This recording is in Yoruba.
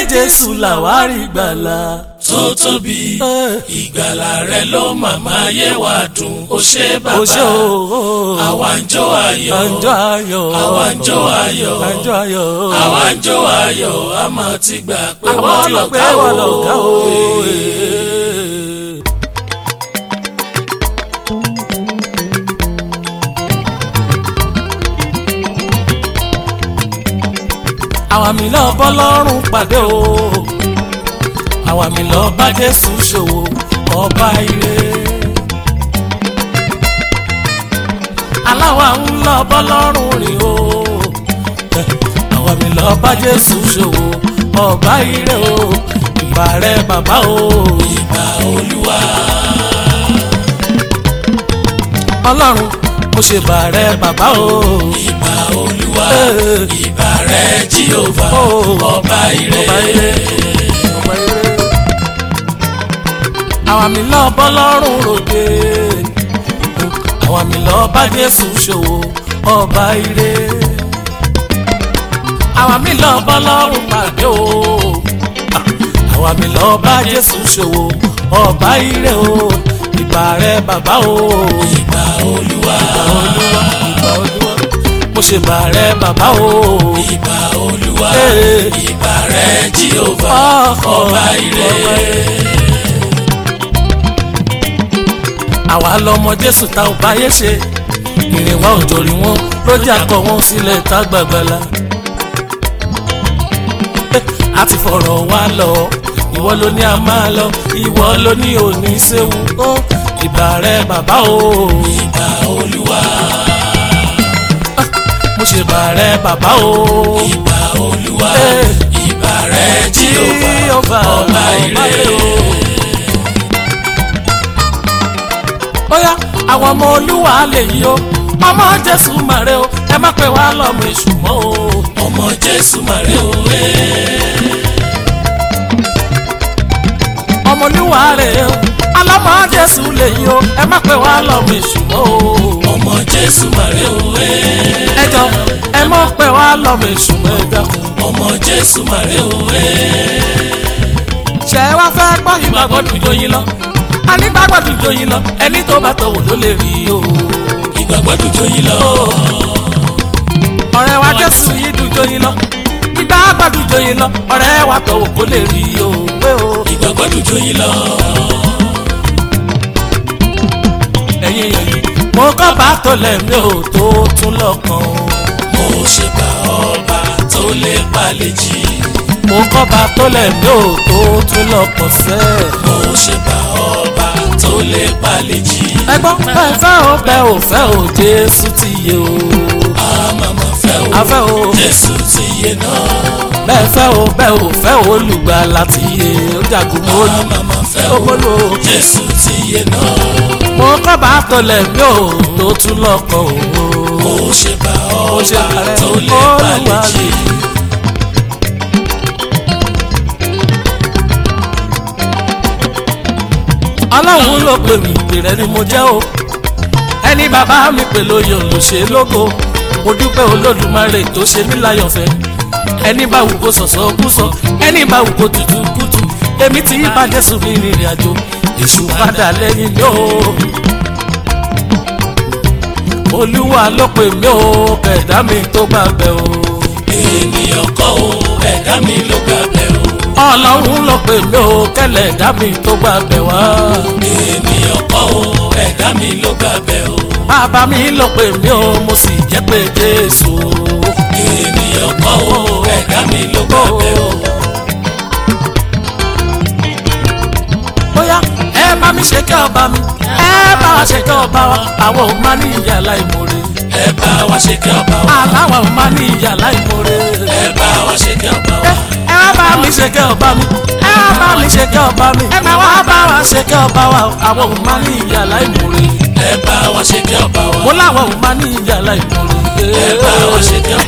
jésù làwárí gbàlà. tó tóbi ìgbàlà rẹ ló màmá yé wa dùn ó ṣe ó bàbá ṣe o. àwa ń jó ayọ̀ àjọ ayọ̀. àwa ń jó ayọ̀ àjọ ayọ̀. àwa ń jó ayọ̀ a máa ti gbà pé àwọn wọ́n tí wọ́n pé lọ̀gá wọ́n lọ̀gá o. o. àwa mi lọ bọ́ lọ́rùn pàdé o àwa mi lọ bá jésù ṣòwò ọba ire. aláwa ń lọ bọ́ lọ́rùn rìn o àwa mi lọ bá jésù ṣòwò ọba ire o ìbà rẹ bàbá o. ìbà olúwa ọlọ́run mo ṣe bà rẹ bàbá o. ìbà olúwa Eh. ìbà rẹ jíhóvá Oh. ọba ire ọba ire ọba ire. àwa mi lọ bọ́ lọ́rùn ròde àwa mi lọ bá jésù ṣòwò ọba ire. àwa mi lọ bọ́ lọ́rùn pàdé o àwa mi lọ bá jésù ṣòwò ọba ire o ìbà rẹ bàbá o. ìbà olúwa olúwa ìbà olúwa mo ṣe bà rẹ bàbá o. ìbà olúwa Eh. ìbà rẹ jíhóvá ọba ire àwa lọmọ jésù ta ò báyé ṣe ìrìn wa ò torí wọn lójà kọ wọn sílẹ̀ tá gbàgbàlà. a ti fọ̀rọ̀ wá lọ ìwọ ló ní a máa lọ ìwọ ló ní òní séwu ó ìbà rẹ bàbá o. ìbà olúwa mo ṣe bà rẹ bàbá o. ìbà olúwa Eh. ìbà rẹ jíhóvá Jehovah, ọba ire bóyá àwọn ọmọ olúwa lè yí o ọmọ jésù màrè o ẹ má pè wá lọ́mọ èṣù mọ́ o. ọmọ jésù màrè òwe ọmọ olúwa rè o alámọ jésù lè yí o ẹ má pè wá lọ́mọ èṣù mọ́ o. ọmọ jésù màrè òwe ẹ jọ ẹ mọ̀ pé wá lọ́mọ èṣù mọ́ ẹ dákun. ọmọ jésù màrè òwe ṣé ẹ wá fẹ́ gbọ́ ìgbàgbọ́ dùjọ yín lọ anígbàgbọ́ dùjọ yín lọ ẹni tó bá tọ̀wọ̀ ló lè rí o. ìgbàgbọ́ dùjọ yín lọ ọ̀rẹ́ wa jésù yìí dùjọ yín lọ ìgbàgbọ́ dùjọ yín lọ ọ̀rẹ́ wa tọ̀wọ̀ kó lè rí o. pé o ìgbàgbọ́ dùjọ yín lọ ẹ̀yin èèyàn yìí mo kọ́ bá tó lẹ́mí o tó tún lọ́kàn o. mo ṣe bá ọba tó lè palẹ̀ jì mo kọ́ bá tó lẹ́mí o tó tún lọ́kàn sẹ́ẹ̀. mo ṣe bá ọba tó lè palẹ̀ jì ẹgbọ́n bẹ́ẹ̀ fẹ́ o bẹ́ẹ̀ ò fẹ́ o jésù ti yé o. àmàmà fẹ́ o afẹ́ o jésù ti yé náà bẹ́ẹ̀ fẹ́ o bẹ́ẹ̀ ò fẹ́ o olùgbàlà ti yé o jagun mọ́lú. àmàmà fẹ́ o Omolo. jésù ti yé náà mo kọ́ bá tọlẹ̀ mi ò tó tún lọ́kàn o. mo ṣe bá mo ṣe ọba ààrẹ tó lè palẹ̀ olúwa jì mi. ọlọ́run ló pè mí ìpèrè ni mo jẹ́ o ẹni bàbá mi pè lóye olùṣe lógo mo dúpẹ́ olódùmarè tó ṣe mí láyọ̀fẹ́ ẹni bá wù kó sọ̀sọ̀ kú sọ ẹni bá wù kó tutù kútù èmi ti yí bàjẹ́ sùn ní ìrìn àjò èṣù padà lẹ́yìn mi o olúwa ló pè mí o kẹ̀dá mi tó gbà bẹ́ o ènìyàn kọ́ o ẹ̀dá mi ló gbà bẹ́ o ọlọ́run ló pè mí o kẹlẹ̀dá mi tó gbà bẹ́ wá ènìyàn kọ́ o ẹ̀dá mi ló gbà bẹ́ o bàbá mi ló pè mí o mo sì jẹ́ pé jésù o. ènìyàn kọ́ o ẹ̀dá mi ló gbà bẹ́ o bóyá ẹ bá mi ṣe kẹ́ ọba mi ẹ bá wa ṣe kẹ́ ọba wa àwọn ò máa ní ìyá láìmoore ẹ bá wa ṣe kí ọba wa aláwa ò máa ní ìyá láìmoore ẹ bá wa ṣe kí ọba ẹ wa ẹ wá bá mi ṣe kẹ́ ọba mi ẹ wá bá mi ṣe kẹ́ ọba mi ẹ máa wá bá wa ṣe kẹ́ ọba wa àwọn ò máa ní ìyá láìmoore ẹ bá wa ṣe kí ọba wa mo láwọn ò máa ní ìyá láìmoore ẹ bá wa ṣe kí ọba